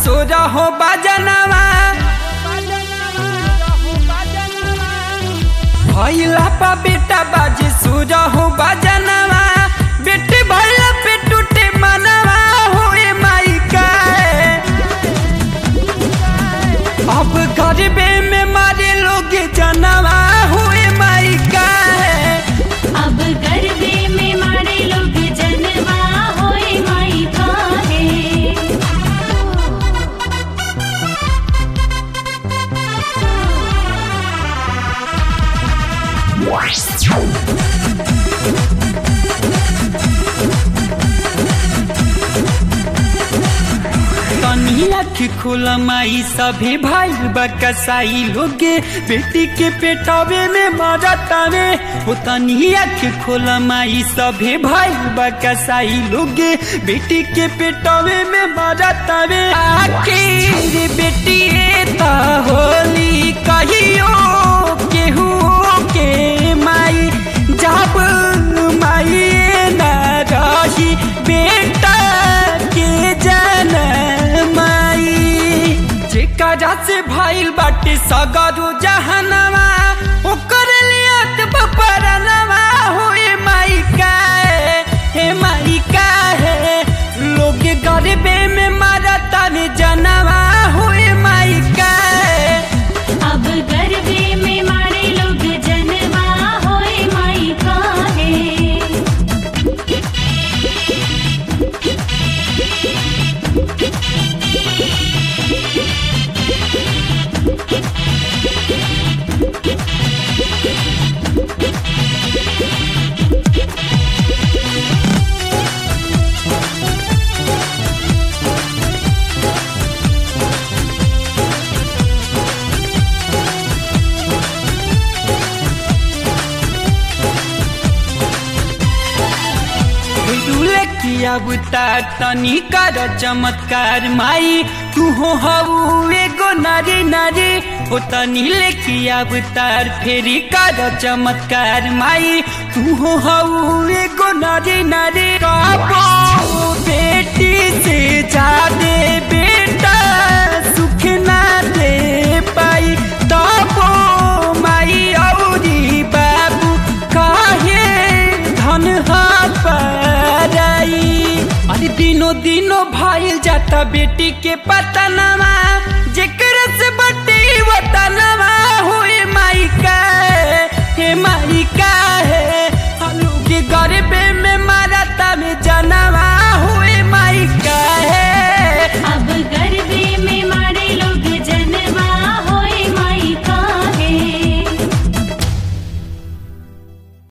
सोरा हो बजनवा भैला पा बेटा बाजे सोरा हो बजनवा बेटे भैला पे टूटे मनवा होए माई का अब गरीबे में मारे लोग जनवा हुए माई का अब गरबे में मारे लोग जनवा होए माई काहे तनी आँख खोला माई सभी भाई बकसाई लोगे बेटी के पेटावे में मरतावे हो तनी आँख खोला माई सभी भाई बकसाई लोगे बेटी के पेटावे में मरतावे आखिर बेटी ता होली कहियो केहू के माई जब माई न रही बेटा के जनमाई जेकरा से भाईल बाटे सगरो जहनवा ओकर लियत बपरनवा होए माई का हे माई का है लोग गरीबे में मारता ने जनवा होए माई का अब गरबे में मारे लोग जनवा होए माई काहे डुले किया बुता तनी कर चमत्कार माई तू हो हऊ एगो नारी नारी हो तनी ले किया बुतार फेरी कर चमत्कार माई तू हो हऊ एगो नारी नारी काबो बेटी से जादे बेटा सुख ना दे पाई तबो माई औरी बाबू काहे धन पाराई अरे दिनो दिनो भाईल जाता बेटी के पतनवा जेकर